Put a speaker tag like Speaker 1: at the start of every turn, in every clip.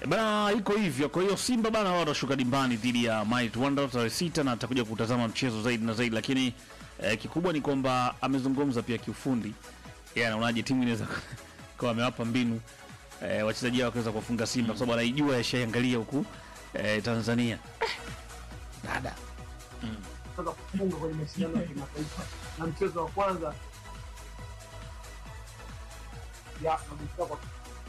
Speaker 1: Bana, iko hivyo. Kwa hiyo Simba bana, wao watashuka dimbani dhidi ya Might Wonders tarehe sita na atakuja kutazama mchezo zaidi na zaidi, lakini eh, kikubwa ni kwamba amezungumza pia kiufundi, yeye anaonaje timu inaweza kwa amewapa mbinu eh, wachezaji wao wakaweza kuwafunga Simba kwa sababu anaijua yashaiangalia huku eh, Tanzania dada
Speaker 2: kutoka kufunga kwenye mashindano ya kimataifa na mchezo wa kwanza ya kabisa kwa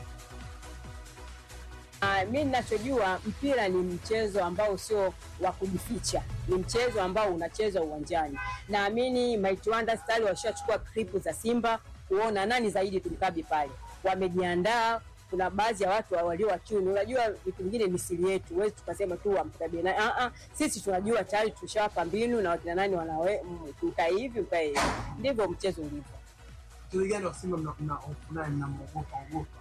Speaker 3: Ah, mi ninachojua mpira ni mchezo ambao sio wa kujificha, ni mchezo ambao unachezwa uwanjani. Naamini Mighty Wonders tayari washachukua klipu za Simba kuona nani zaidi tumkabi pale, wamejiandaa. Kuna baadhi ya watu walio wachuni, unajua vitu vingine ni siri yetu, huwezi tukasema tu wamkabie na ah, ah, sisi tunajua tayari tushawapa mbinu na wakina nani wanawe mm, ukae hivi ukae hivi, ndivyo mchezo ulivyo.
Speaker 2: mchezaji gani wa Simba mna mna hofu naye mnamwogopa ogopa?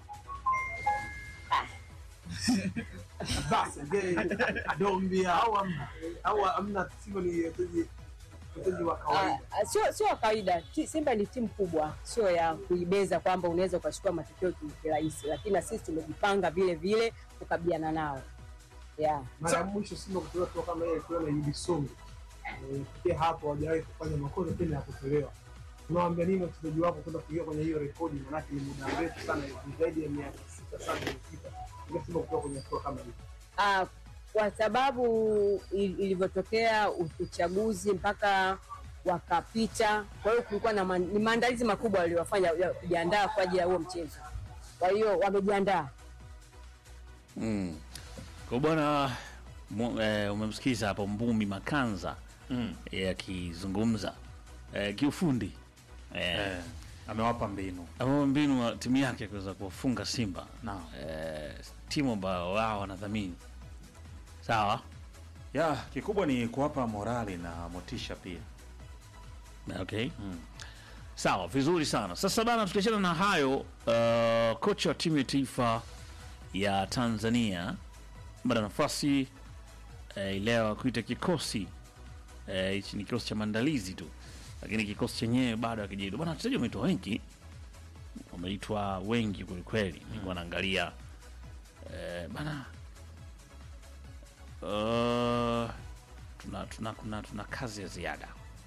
Speaker 2: Basi ngeni Adombia au amna au amna Simba ni wachezaji wachezaji wa kawaida.
Speaker 3: Ah, ah, sio sio wa kawaida. Ti- Simba ni timu kubwa, sio ya kuibeza kwamba unaweza ukachukua matokeo ki- kirahisi, lakini na sisi tumejipanga vile vile kukabiliana nao yeah.
Speaker 2: Mara ya mwisho Simba kutolewa tu kama ile ilikuwa na Idi Songo. Eh, Pia hapo hawajawahi kufanya makosa tena ya kutolewa. Unawaambia nini wachezaji wako kwenda kuingia kwenye hiyo rekodi? Maanake ni muda mrefu sana, ni zaidi ya miaka sita sana iliyopita. Ile Simba kutoka kwenye hatua kama hiyo.
Speaker 3: Ah, kwa sababu il- ilivyotokea u- uchaguzi mpaka wakapita, kwa hiyo kulikuwa na man, ni maandalizi makubwa waliowafanya ya kujiandaa kwa ajili ya huo mchezo. Kwa hiyo wamejiandaa.
Speaker 1: mm. kwa bwana mu- eh, umemsikiza hapo Mbumi Makanza
Speaker 4: Mm.
Speaker 1: eh, akizungumza eh, kiufundi eh,
Speaker 4: Eh, amewapa mbinu
Speaker 1: ama mbinu wa timu yake kuweza kuwafunga Simba
Speaker 4: Naam.
Speaker 1: eh, timu ambayo wao wanadhamini sawa.
Speaker 4: ya kikubwa ni kuwapa morali na motisha pia
Speaker 1: Okay. Sawa, vizuri sana. Sasa bana, tukiachana na hayo, uh, kocha wa timu ya taifa ya Tanzania bada nafasi eh, leo kuita kikosi eh, hichi ni kikosi cha maandalizi tu, lakini kikosi chenyewe bado hakijaitwa bana. Wachezaji wameitwa wengi, wameitwa wengi kwelikweli. Nilikuwa naangalia eh, bana uh, tuna, tuna, tuna, tuna kazi ya ziada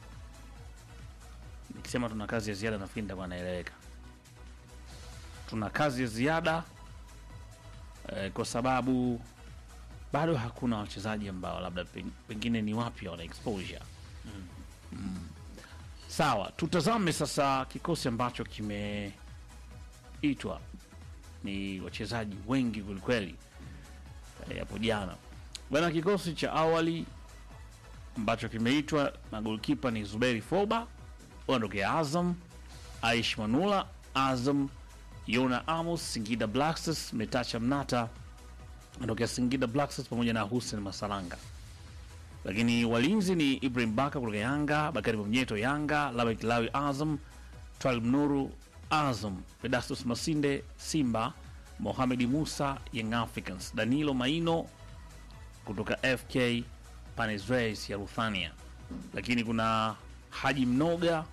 Speaker 1: nikisema tuna kazi ya ziada nafikiri nitakuwa naeleweka. Tuna kazi ya ziada eh, kwa sababu bado hakuna wachezaji ambao labda pen- pengine ni wapya wana exposure mm. Sawa, tutazame sasa kikosi ambacho kimeitwa. Ni wachezaji wengi kwelikweli eh, hapo jana bana. Kikosi cha awali ambacho kimeitwa na golkipa ni Zuberi Foba wanatokea Azam, Aish Manula Azam, Yona Amos Singida Black Stars, Metacha Mnata anatokea Singida Black Stars pamoja na Hussein Masalanga. Lakini walinzi ni Ibrahim Baka kutoka Yanga, Bakari Mnyeto Yanga, Labek Lawi Azam, Twalib Nuru Azam, Pedastus Masinde Simba, Mohamed Musa Young Africans, Danilo Maino kutoka FK Panes Reis ya Ruthania. Lakini kuna Haji Mnoga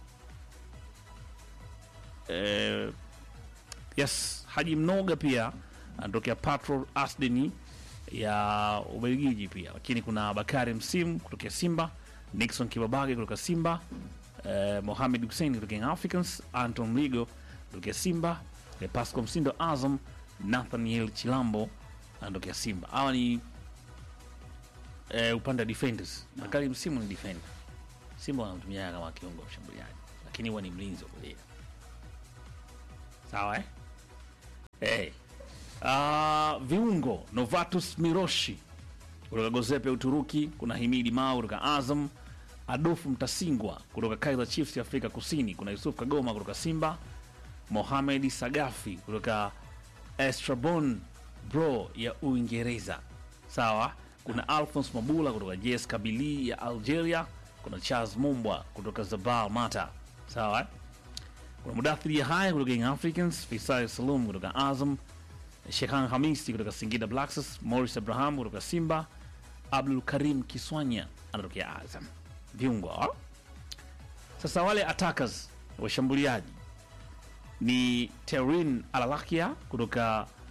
Speaker 1: eh, yes, Haji Mnoga pia anatokea Patrol Asdeni ya Ubelgiji pia, lakini kuna Bakari Msimu kutokea Simba, Nixon Kibabage kutoka Simba, eh, Mohamed Hussein kutoka Young Africans, Anton Ligo kutokea Simba, eh, Pascal Msindo Azam, Nathaniel Chilambo anatokea Simba. Hawa ni eh, upande wa defenders. Bakari Msimu ni defender. Simba wanamtumia kama kiungo mshambuliaji, lakini huwa ni mlinzi wa kulia. Sawa eh? Hey. Uh, viungo Novatus Miroshi kutoka Gozepe Uturuki, kuna Himidi Mao kutoka Azam, Adolfu Mtasingwa kutoka Kaizer Chiefs ya Afrika Kusini, kuna Yusuf Kagoma kutoka Simba, Mohamed Sagafi kutoka Estrabon Bro ya Uingereza. Sawa, kuna Alphonse Mabula kutoka JS Kabili ya Algeria, kuna Charles Mumbwa kutoka Zabal Mata. Sawa, eh? kuna Mudathiri Yahaya kutoka Young Africans, Faisal Salum kutoka Azam, Shekhan Hamisi kutoka Singida Black Stars, Morris Abraham kutoka Simba, Abdul Karim Kiswanya anatokea Azam. Viungo hao. Sasa wale attackers washambuliaji ni Terin Alalakia kutoka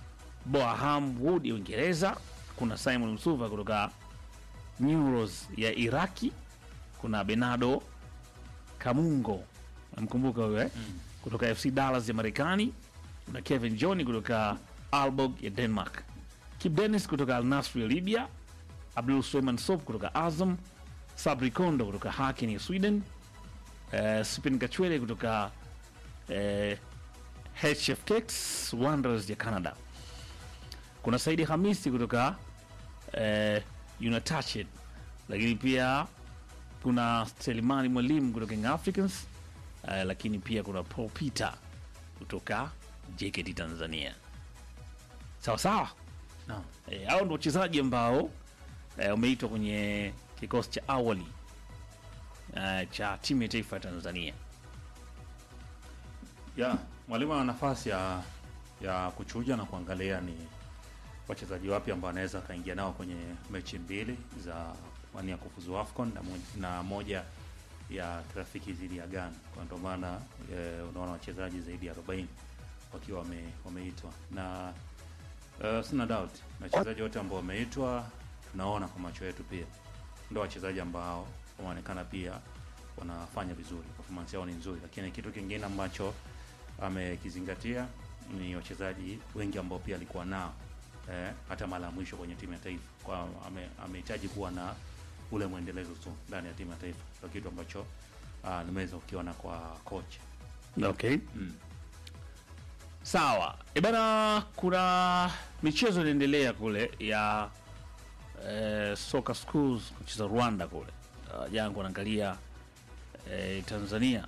Speaker 1: Boaham Wood ya Uingereza, kuna Simon Msuva kutoka Neuros ya Iraki, kuna Bernardo Kamungo namkumbuka huyo eh? kutoka FC Dallas ya Marekani, kuna Kevin John kutoka Aalborg ya Denmark, Kip Dennis kutoka Al Nassr ya Libya, Abdul Suleiman Sob kutoka Azam, Sabri Kondo kutoka Haken ya Sweden, eh, Sipin Kachwele kutoka eh, HFX Wanderers ya Canada. Kuna Saidi Hamisi kutoka eh, United, lakini pia kuna Selimani Mwalimu kutoka Young Africans eh, lakini pia kuna Paul Peter kutoka JKT Tanzania. Sawa sawa.
Speaker 4: Naam.
Speaker 1: Eh, hao ndio wachezaji ambao eh, wameitwa kwenye kikosi cha awali eh, cha timu ya taifa ya Tanzania.
Speaker 4: ya mwalimu ana nafasi ya ya kuchuja na kuangalia ni wachezaji wapi ambao anaweza akaingia nao kwenye mechi mbili za wania kufuzu AFCON na moja, na moja ya trafiki dhidi ya Ghana. Kwa ndio maana e, unaona wachezaji zaidi ya 40 wakiwa wame, wameitwa na uh, sina doubt wachezaji wote ambao wameitwa tunaona kwa macho yetu pia ndio wachezaji ambao wameonekana pia wanafanya vizuri, performance yao ni nzuri, lakini kitu kingine ambacho amekizingatia ni wachezaji wengi ambao pia alikuwa nao eh, hata mara ya mwisho kwenye timu ya taifa, kwa ame- amehitaji kuwa na ule mwendelezo tu ndani ya timu ya taifa, ndio kitu ambacho ah, nimeweza kukiona kwa coach
Speaker 1: Okay.
Speaker 4: mm.
Speaker 1: Sawa. E bana, kuna michezo inaendelea kule ya eh, soka schools kucheza Rwanda kule. Uh, jana kuanaangalia eh, Tanzania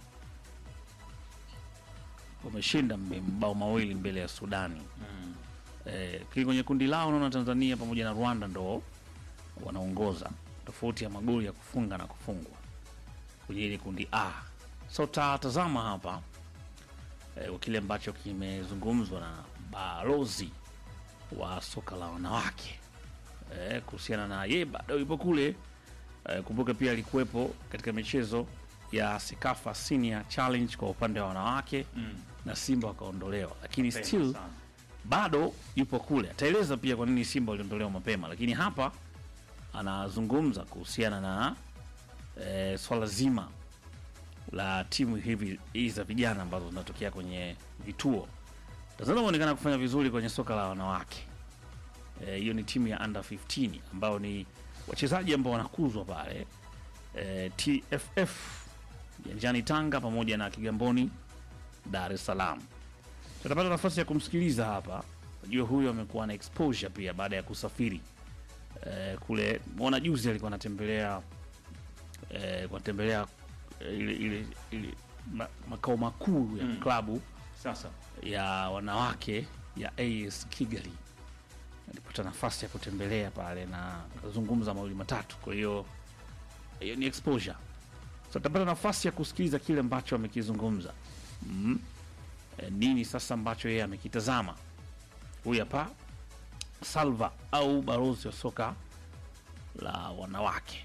Speaker 1: wameshinda mbe- mabao mawili mbele ya Sudani.
Speaker 4: Mm.
Speaker 1: Eh, kile kwenye kundi lao naona Tanzania pamoja na Rwanda ndo wanaongoza tofauti ya magoli ya kufunga na kufungwa kwenye ile kundi A. So tatazama hapa eh, kwa kile ambacho kimezungumzwa na balozi wa soka la wanawake eh, kuhusiana na ye bado yupo kule eh, kumbuka pia alikuwepo katika michezo ya Sekafa Senior Challenge kwa upande wa wanawake
Speaker 4: Mm.
Speaker 1: na Simba wakaondolewa, lakini
Speaker 4: Mapema
Speaker 1: still
Speaker 4: sana.
Speaker 1: bado yupo kule. Ataeleza pia kwa nini Simba waliondolewa mapema, lakini hapa anazungumza kuhusiana na e, swala zima la timu hivi hizi za vijana ambazo zinatokea kwenye vituo. Tanzania wameonekana kufanya vizuri kwenye soka la wanawake. Eh, Hiyo ni timu ya under 15 ambao ni wachezaji ambao wanakuzwa pale e, TFF Janjani Tanga pamoja na Kigamboni Dar es Salaam tutapata nafasi ya kumsikiliza hapa. Najua huyu amekuwa na exposure pia baada ya kusafiri eh, kule. Mwona juzi alikuwa anatembelea eh, anatembelea eh, ile, ile, ile ma, makao makuu ya
Speaker 4: Mm.
Speaker 1: klabu
Speaker 4: Sasa
Speaker 1: ya wanawake ya AS Kigali. Alipata nafasi ya kutembelea pale na kuzungumza mawili matatu, kwa hiyo hiyo ni exposure. So tutapata nafasi ya kusikiliza kile ambacho amekizungumza mm. E, nini sasa ambacho yeye amekitazama. Huyu hapa Salva au balozi wa soka la wanawake.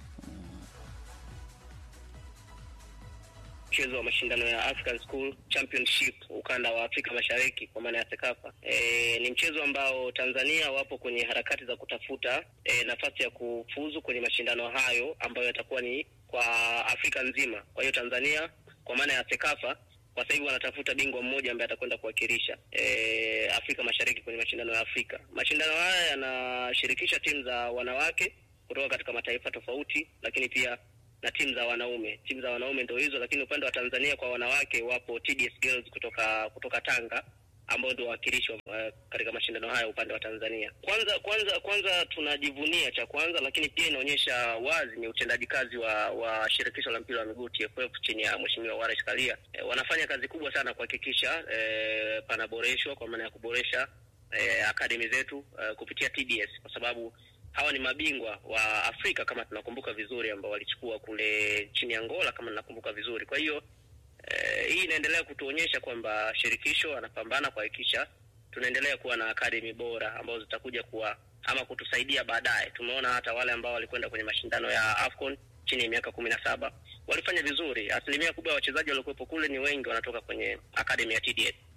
Speaker 5: mchezo wa mashindano ya African School Championship ukanda wa Afrika Mashariki kwa maana ya Sekafa. E, ni mchezo ambao Tanzania wapo kwenye harakati za kutafuta e, nafasi ya kufuzu kwenye mashindano hayo ambayo yatakuwa ni kwa Afrika nzima. Kwa hiyo Tanzania kwa maana ya Sekafa kwa sasa hivi wanatafuta bingwa mmoja ambaye atakwenda kuwakilisha e, Afrika Mashariki kwenye mashindano ya Afrika. Mashindano haya yanashirikisha timu za wanawake kutoka katika mataifa tofauti, lakini pia na timu za wanaume. Timu za wanaume ndio hizo, lakini upande wa Tanzania kwa wanawake wapo TDS Girls kutoka kutoka Tanga ambao ndio wawakilishi uh, katika mashindano haya upande wa Tanzania. Kwanza kwanza kwanza tunajivunia cha kwanza, lakini pia inaonyesha wazi ni utendaji kazi wa wa shirikisho la mpira wa miguu TFF chini ya Mheshimiwa Wallace Karia. E, wanafanya kazi kubwa sana kuhakikisha e, panaboreshwa kwa maana ya kuboresha e, akademi zetu e, kupitia TDS kwa sababu hawa ni mabingwa wa Afrika kama tunakumbuka vizuri, ambao walichukua kule chini ya Angola kama tunakumbuka vizuri. Kwa hiyo eh, hii inaendelea kutuonyesha kwamba shirikisho anapambana kuhakikisha tunaendelea kuwa na akademi bora ambazo zitakuja kuwa ama kutusaidia baadaye. Tumeona hata wale ambao walikwenda kwenye mashindano ya AFCON chini ya miaka kumi na saba walifanya vizuri. Asilimia kubwa ya wachezaji waliokuwepo kule ni wengi wanatoka kwenye akademi ya TDS.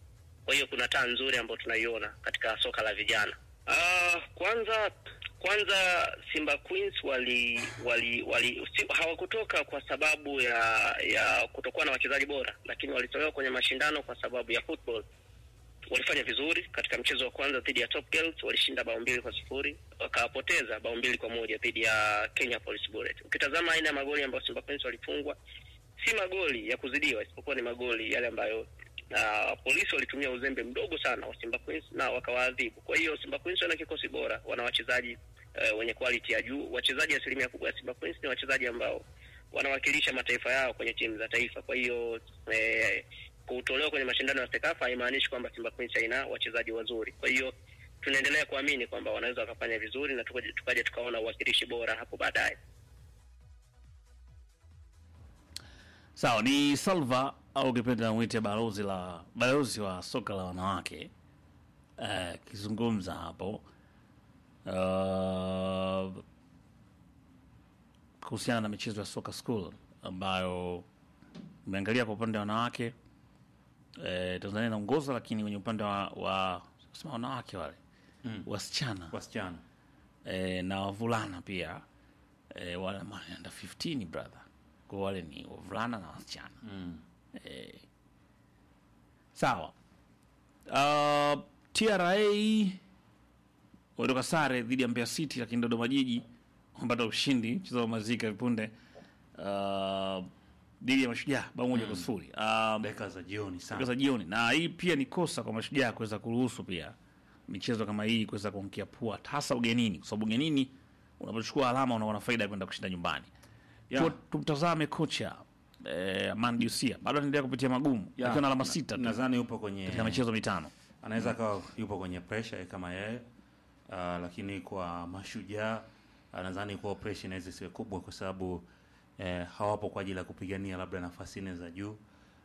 Speaker 5: Kwa hiyo kuna taa nzuri ambayo tunaiona katika soka la vijana. Uh, kwanza kwanza Simba Queens wali wali, wali si, hawakutoka kwa sababu ya ya kutokuwa na wachezaji bora, lakini walitolewa kwenye mashindano kwa sababu ya football. Walifanya vizuri katika mchezo wa kwanza dhidi ya Top Girls, walishinda bao mbili kwa sifuri, wakapoteza bao mbili kwa moja dhidi ya Kenya Police Bullet. Ukitazama aina ya magoli ambayo Simba Queens walifungwa, si magoli ya kuzidiwa, isipokuwa ni magoli yale ambayo na polisi walitumia uzembe mdogo sana wa Simba Queens na wakawaadhibu. Kwa hiyo Simba Queens wana kikosi bora, wana wachezaji uh, wenye quality ya juu. Wachezaji asilimia kubwa ya Simba Queens ni wachezaji ambao wanawakilisha mataifa yao kwenye timu za taifa. Kwa hiyo eh, kutolewa kwenye mashindano ya Sekafa haimaanishi kwamba Simba Queens haina wachezaji wazuri. Kwa hiyo tunaendelea kuamini kwamba wanaweza wakafanya vizuri na tukaja tukaja tukaona uwakilishi bora hapo baadaye.
Speaker 1: Sawa, ni Salva au ukipenda mwite balozi la balozi wa soka la wanawake akizungumza hapo uh, kuhusiana na michezo ya soka school ambayo umeangalia kwa upande wa wanawake eh, Tanzania inaongoza, lakini kwenye upande wa, wa sema wanawake wale
Speaker 4: Mm.
Speaker 1: wasichana
Speaker 4: wasichana
Speaker 1: eh, na wavulana pia eh, wale ambao ni under 15 brother, kwa wale ni wavulana na wasichana
Speaker 4: mm.
Speaker 1: eh. Sawa. Uh, TRA walitoka sare dhidi ya Mbeya City, lakini Dodoma Jiji wamepata ushindi mchezo wa mazika vipunde uh, dhidi ya Mashujaa bao moja kwa sifuri um,
Speaker 4: dakika za jioni sana
Speaker 1: dakika za jioni, na hii pia ni kosa kwa Mashujaa kuweza kuruhusu pia michezo kama hii kuweza kuankia pua, hasa ugenini, kwa sababu ugenini unapochukua alama unaona faida ya kwenda kushinda nyumbani.
Speaker 4: Yeah.
Speaker 1: Tu- Tumtazame kocha eh, Aman Diusia bado anaendelea kupitia magumu
Speaker 4: Yeah.
Speaker 1: akiwa na alama
Speaker 4: Na-
Speaker 1: sita tu
Speaker 4: nadhani yupo kwenye
Speaker 1: katika michezo mitano.
Speaker 4: anaweza akawa yupo kwenye pressure kama yeye uh, lakini kwa mashujaa uh, nadhani kwa pressure inaweza isiwe kubwa kwa sababu eh, hawapo kwa ajili ya kupigania labda nafasi nne za juu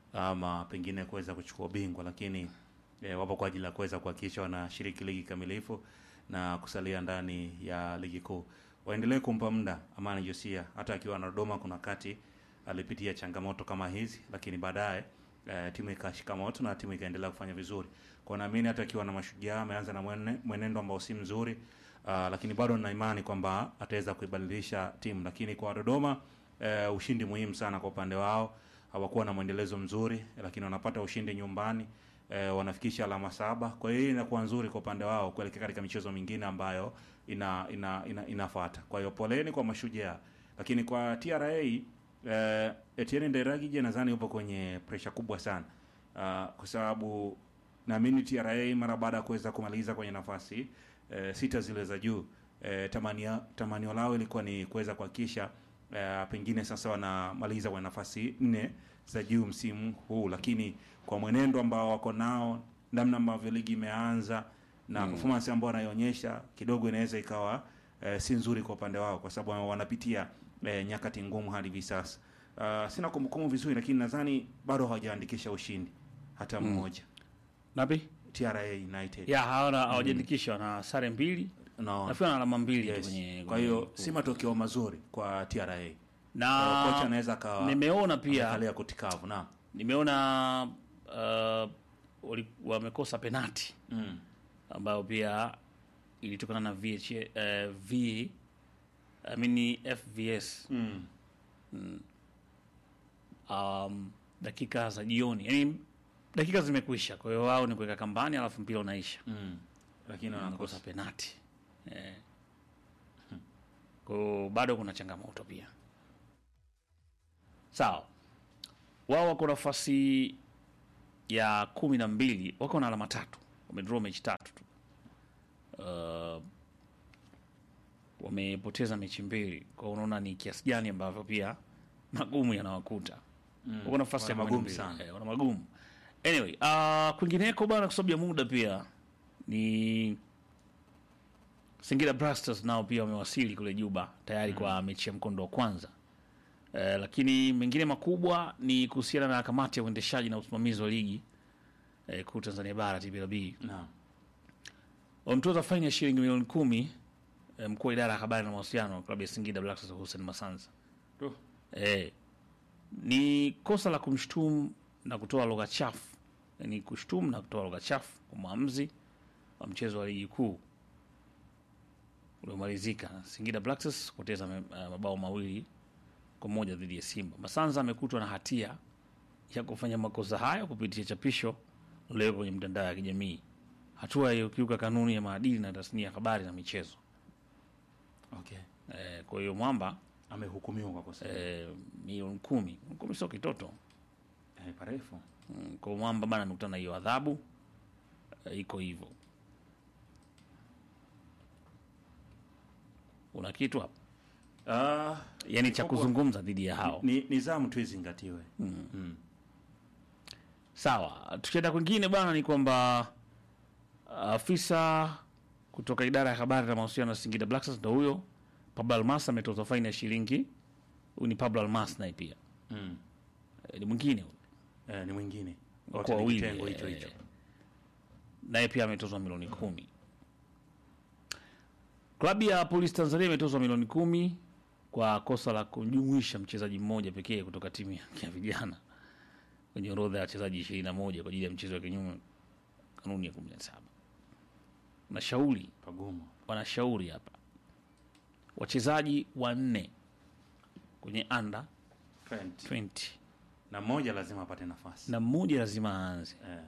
Speaker 4: ama pengine kuweza kuchukua ubingwa, lakini eh, wapo kwa ajili ya kuweza kuhakikisha wanashiriki ligi kamilifu na kusalia ndani ya ligi kuu. Waendelee kumpa muda Amani Josia, hata akiwa na Dodoma kuna kati alipitia changamoto kama hizi, lakini baadaye eh, timu ikashika moto na timu ikaendelea kufanya vizuri. Kwa naamini hata akiwa na mashujaa ameanza na mwene, mwenendo ambao si mzuri uh, lakini bado nina imani kwamba ataweza kuibadilisha timu. Lakini kwa Dodoma eh, ushindi muhimu sana kwa upande wao. Hawakuwa na mwendelezo mzuri, lakini wanapata ushindi nyumbani eh, wanafikisha alama saba. Kwa hiyo hii inakuwa nzuri kwa upande wao kuelekea katika michezo mingine ambayo ina, ina, ina, inafuata. Kwa hiyo poleni kwa mashujaa, lakini kwa TRA eh, Etienne Nderagije nadhani yupo kwenye presha kubwa sana uh, kwa sababu naamini TRA mara baada ya kuweza kumaliza kwenye nafasi eh, sita zile za juu eh, tamania, tamanio lao ilikuwa ni kuweza kuhakikisha eh, pengine sasa wanamaliza kwenye nafasi nne za juu msimu huu, lakini kwa mwenendo ambao wako nao, namna ambavyo ligi imeanza na performance ambayo wanaionyesha kidogo inaweza ikawa eh, si nzuri kwa upande wao, kwa sababu wanapitia eh, nyakati ngumu hadi hivi sasa. Uh, sina kumbukumbu vizuri, lakini nadhani bado hawajaandikisha ushindi hata mmoja
Speaker 1: Napi?
Speaker 4: TRA United
Speaker 1: Ya hawana hawajaandikisha na sare mbili.
Speaker 4: no.
Speaker 1: Nafikiri na alama mbili tu
Speaker 4: yes.
Speaker 1: kwenye
Speaker 4: Kwa hiyo si matokeo mazuri kwa TRA. Kwa
Speaker 1: na
Speaker 4: hiyo kocha anaweza akawa
Speaker 1: nimeona pia
Speaker 4: amekalia kutikavu na
Speaker 1: nimeona uh, wali- wamekosa penati
Speaker 4: mm.
Speaker 1: ambayo pia ilitokana na VH, uh, V I mean FVS
Speaker 4: Mm.
Speaker 1: um, dakika za jioni, yani dakika zimekwisha, kwa hiyo wao ni kuweka kambani, alafu mpira unaisha,
Speaker 4: Mm. Lakini
Speaker 1: wanakosa
Speaker 4: wanakosa
Speaker 1: penati eh. Kwa hiyo bado kuna changamoto pia. Sawa, wao wako nafasi ya kumi na mbili, wako na alama tatu, wamedraw mechi tatu tu. Uh, wamepoteza mechi mbili, kwa hiyo unaona ni kiasi gani ambavyo pia magumu yanawakuta
Speaker 4: Mm.
Speaker 1: wako nafasi ya
Speaker 4: Wana
Speaker 1: kumi na
Speaker 4: magumu
Speaker 1: mbili.
Speaker 4: sana.
Speaker 1: Eh, wana magumu anyway uh, kwingineko bana kwa sababu ya muda pia ni Singida Black Stars nao pia wamewasili kule Juba tayari kwa mechi ya mkondo wa kwanza eh, lakini mengine makubwa ni kuhusiana na kamati ya uendeshaji na usimamizi wa ligi eh, kuu Tanzania bara TPLB
Speaker 4: na
Speaker 1: wamtoza faini ya shilingi milioni kumi eh, mkuu wa idara ya habari na mawasiliano wa klabu ya Singida Black Stars Hussein Masanza
Speaker 4: Tu.
Speaker 1: eh, ni kosa la kumshutumu na kutoa lugha chafu ni kushtumu na kutoa lugha chafu kwa mwamuzi wa mchezo wa ligi kuu uliomalizika. Singida Black Stars kupoteza me- uh, mabao mawili kwa moja dhidi ya Simba. Masanza amekutwa na hatia ya kufanya makosa hayo kupitia chapisho lililowekwa kwenye mtandao ya kijamii, hatua iliyokiuka kanuni ya maadili na tasnia ya habari na michezo.
Speaker 4: Okay.
Speaker 1: Eh, kwa hiyo mwamba
Speaker 4: Amehukumiwa kwa kosa.
Speaker 1: eh, milioni kumi kumi sio kitoto
Speaker 4: Eh, parefu.
Speaker 1: Mm, kwa mwamba bana amekutana na hiyo adhabu eh, iko hivyo. Una kitu hapo
Speaker 4: Ah,
Speaker 1: yani cha
Speaker 4: Kwa-
Speaker 1: kuzungumza dhidi ya hao?
Speaker 4: ni nizamu tu izingatiwe.
Speaker 1: Sawa, tukienda kwingine bwana, ni kwamba afisa kutoka idara ya habari na mawasiliano ya Singida Black Stars ndo huyo Pablo Almas ametozwa faini ya shilingi. Huyu ni Pablo Almas naye pia
Speaker 4: Mm.
Speaker 1: Eh, ni mwingine huyu.
Speaker 4: Eh, ni mwingine.
Speaker 1: Kwa
Speaker 4: Wote ni
Speaker 1: wawili,
Speaker 4: kitengo hicho
Speaker 1: eh,
Speaker 4: hicho.
Speaker 1: naye pia ametozwa milioni kumi. Klabu ya Polisi Tanzania imetozwa milioni kumi kwa kosa la kujumuisha mchezaji mmoja pekee kutoka timu ya ya vijana kwenye orodha ya wachezaji ishirini na moja kwa ajili ya mchezo wa kinyume kanuni ya kumi na saba. Nashauri
Speaker 4: Pagumu.
Speaker 1: wanashauri hapa wachezaji wanne kwenye under
Speaker 4: 20.
Speaker 1: 20
Speaker 4: Na mmoja lazima apate nafasi.
Speaker 1: na mmoja lazima aanze.
Speaker 4: Eh.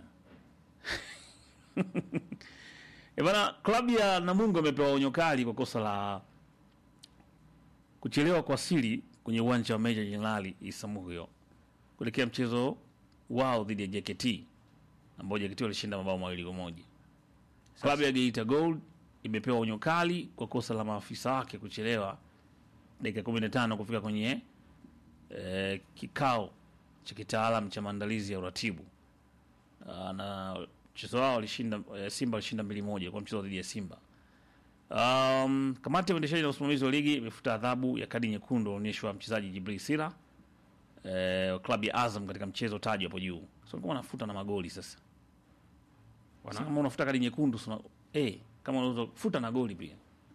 Speaker 1: E bana, klabu ya Namungo imepewa onyo kali kwa kosa la kuchelewa kuwasili kwenye uwanja wa Meja Jenerali Isamuhyo kuelekea mchezo wao dhidi ya JKT ambao JKT walishinda mabao mawili kwa moja. Klabu ya Geita Gold imepewa onyo kali kwa kosa la maafisa wake kuchelewa dakika 15 kufika kwenye eh, kikao cha kitaalam cha maandalizi ya uratibu Ah, na mchezo wao walishinda eh, Simba walishinda mbili moja kwa mchezo dhidi ya Simba. Um, kamati ya uendeshaji na usimamizi wa ligi imefuta adhabu ya kadi nyekundu iliyoonyeshwa mchezaji Jibril Sila eh, wa klabu ya Azam katika mchezo tajwa hapo juu. So kama wanafuta na magoli sasa. Wana kama unafuta kadi nyekundu suna, eh, kama unaweza kufuta na goli pia.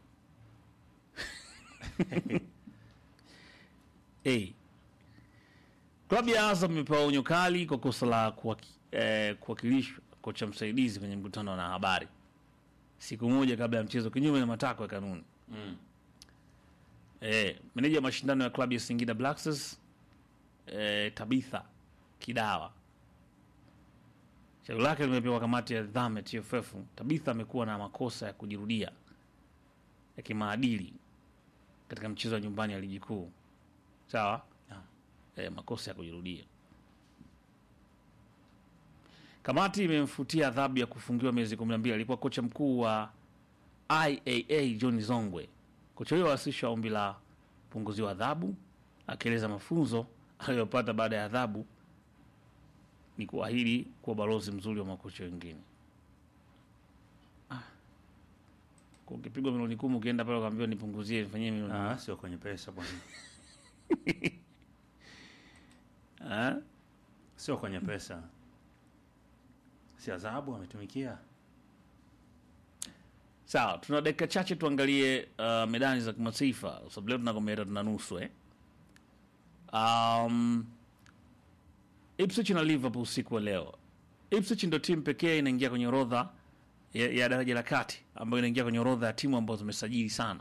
Speaker 1: eh. Klabu ya Azam imepewa onyo kali kwa kosa la kuwaki- eh, kuwakilishwa kocha msaidizi kwenye mkutano wa habari siku moja kabla ya mchezo kinyume na matakwa ya kanuni.
Speaker 4: Mm.
Speaker 1: Eh, meneja wa mashindano ya klabu ya Singida Black Stars eh, Tabitha Kidawa shauri lake limepewa kamati ya nidhamu ya TFF. Tabitha amekuwa na makosa ya kujirudia ya kimaadili katika mchezo wa nyumbani ya ligi kuu, sawa eh, makosa ya kujirudia. Kamati imemfutia adhabu ya kufungiwa miezi 12. Alikuwa kocha mkuu wa IAA John Zongwe. Kocha huyo awasilisha ombi la punguziwa adhabu, akieleza mafunzo aliyopata baada ya adhabu ni kuahidi kuwa balozi mzuri wa makocha wengine. Ah. Kwa ukipigwa milioni kumi ukienda pale ukaambiwa nipunguzie nifanyie milioni
Speaker 4: Ah, sio kwenye pesa bwana.
Speaker 1: ah?
Speaker 4: Sio kwenye pesa. Si adhabu ametumikia.
Speaker 1: Sawa, tuna dakika chache tuangalie uh, medani za kimataifa kwa sababu leo tunakomea tuna nusu eh. Um, Ipswich na Liverpool usiku wa leo. Ipswich ndio timu pekee inaingia kwenye orodha ya, ya daraja la kati ambayo inaingia kwenye orodha ya timu ambazo zimesajili sana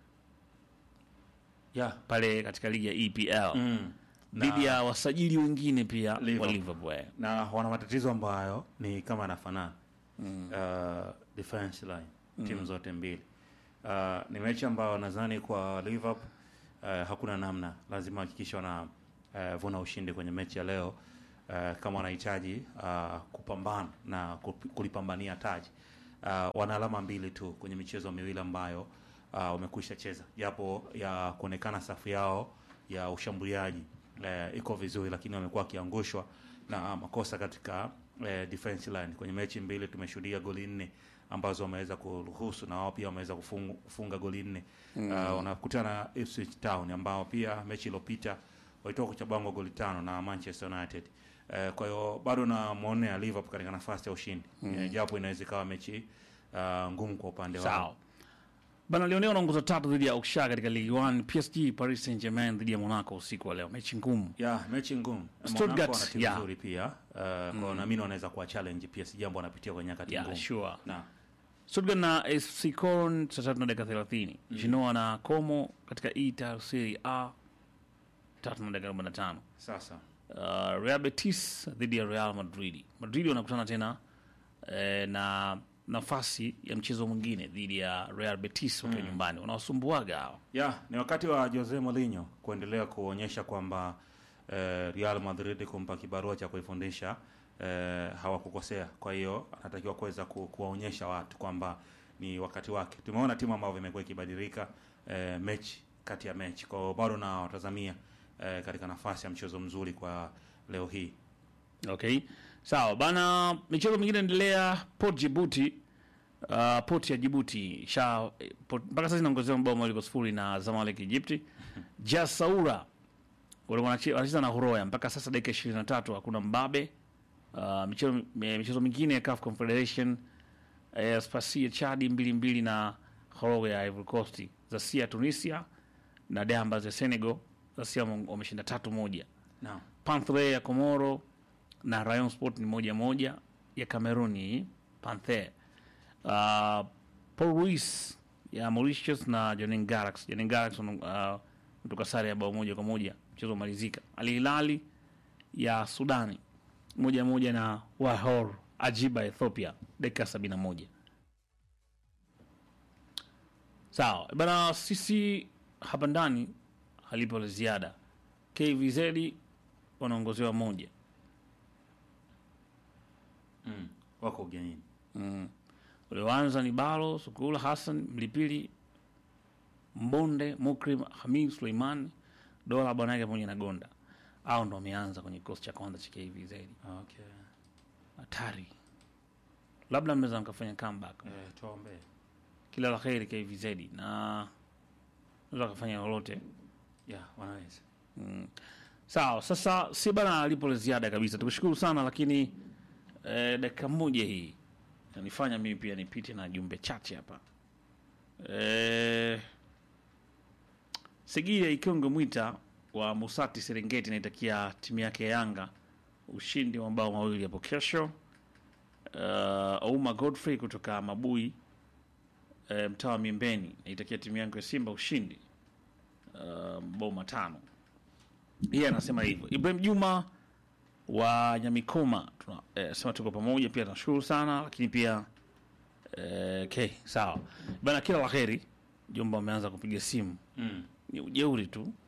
Speaker 4: Yeah.
Speaker 1: pale katika ligi ya EPL
Speaker 4: Mm.
Speaker 1: dhidi ya wasajili wengine pia wa
Speaker 4: Liverpool.
Speaker 1: Liverpool. eh.
Speaker 4: na wana matatizo ambayo ni kama yanafanana mm. uh, defense line timu zote mbili uh, ni mechi ambayo nadhani kwa Liverpool uh, hakuna namna, lazima hakikisha wana uh, vuna ushindi kwenye mechi ya leo uh, kama wanahitaji uh, kupambana na kup- kulipambania taji uh, wana alama mbili tu kwenye michezo miwili ambayo uh, wamekwisha cheza, japo ya kuonekana safu yao ya ushambuliaji eh, iko vizuri, lakini wamekuwa wakiangushwa na makosa katika eh, defense line. Kwenye mechi mbili tumeshuhudia goli nne ambazo wameweza kuruhusu na wao pia wameweza kufunga, kufunga goli nne mm. uh, wanakutana na Ipswich Town ambao pia mechi iliyopita walitoka kuchabangwa goli tano na Manchester United. Eh, kwa hiyo bado namwonea Liverpool katika nafasi ya ushindi mm. eh, japo inaweza ikawa mechi uh, ngumu kwa upande wao.
Speaker 1: Sawa. Bana Lionel anaongoza tatu dhidi ya Auxerre katika Ligue 1. PSG Paris Saint-Germain dhidi ya Monaco usiku wa leo. Mechi ngumu.
Speaker 4: ya mechi ngumu.
Speaker 1: Stuttgart,
Speaker 4: Monaco wana timu
Speaker 1: yeah.
Speaker 4: nzuri pia. Uh, kwa naamini wanaweza kuwa challenge PSG jambo wanapitia kwenye nyakati
Speaker 1: Yeah,
Speaker 4: ngumu.
Speaker 1: sure.
Speaker 4: Na
Speaker 1: Stuttgart na FC Köln saa tatu na dakika 30. Genoa na Como katika Italia Serie A tatu na dakika 45.
Speaker 4: sasa
Speaker 1: Uh, Real Betis dhidi ya Real Madrid. Madrid wanakutana tena eh, na nafasi ya mchezo mwingine dhidi ya Real Betis wakiwa nyumbani. Wanawasumbuaga hao.
Speaker 4: ya ni wakati wa Jose Mourinho kuendelea kuonyesha kwamba eh, Real Madrid kumpa kibarua cha kuifundisha eh, hawakukosea. Kwa hiyo anatakiwa kuweza ku, kuwaonyesha watu kwamba ni wakati wake. Tumeona timu ambavyo imekuwa ikibadilika eh, mechi kati ya mechi, kwa hiyo bado na watazamia eh, katika nafasi ya mchezo mzuri kwa leo hii.
Speaker 1: Okay, sawa bana. Michezo mingine endelea. Port Djibouti, uh, Port ya Djibouti sha eh, Port- mpaka sasa inaongozewa mabao mawili kwa sifuri na Zamalek Egypti. Jas Saoura walikuwa wanache- wanacheza na Horoya mpaka sasa dakika 23 hakuna mbabe. Uh, michezo mi- michezo mingine ya CAF Confederation eh, Spasi ya Chadi mbili mbili na Horoya ya Ivory Coast, Zasia ya Tunisia na Dambas ya Senegal. Zasia wameshinda tatu moja.
Speaker 4: Naam.
Speaker 1: Panther ya Komoro na Rayon Sport ni moja moja ya Kameruni Panther. Uh, Paul Ruiz ya Mauritius na Jwaneng Galaxy. Jwaneng Galaxy uh, kutoka sare ya bao moja kwa moja mchezo umalizika. Al Hilali ya Sudani moja moja na Wahor Ajiba Ethiopia dakika sabini na moja. Sawa bana, sisi hapa ndani halipo la ziada. KVZ wanaongozewa moja
Speaker 4: Mm. Wako ugenini.
Speaker 1: mm. Walioanza ni Balo Sukula, Hassan Mlipili, Mbonde, Mukrim, Hamid Suleiman, Dola Banage pamoja na Gonda. Hao ndo wameanza kwenye kikosi cha kwanza cha KVZ.
Speaker 4: Okay.
Speaker 1: Hatari, labda mnaweza mkafanya comeback.
Speaker 4: Eh, tuombe.
Speaker 1: Kila la heri KVZ na naweza kafanya lolote
Speaker 4: Yeah, wanaweza.
Speaker 1: Mm. Sawa, sasa si bana lipo la ziada kabisa. Tukushukuru sana lakini eh, dakika moja hii nifanya mimi pia nipite na jumbe chache hapa. Eh, Sigia Ikongo Mwita wa Musati Serengeti naitakia timu yake ya Yanga ushindi wa mabao mawili hapo kesho. Uh, Ouma Godfrey kutoka Mabui eh, mtaa wa Miembeni naitakia timu yangu ya Simba ushindi uh, mabao matano yeye anasema hivyo. Ibrahim Juma wa Nyamikoma tuna eh, sema tuko pamoja pia, tunashukuru sana lakini pia eh, okay, sawa bana, kila la heri. Jomba ameanza kupiga simu,
Speaker 4: Mm.
Speaker 1: ni ujeuri tu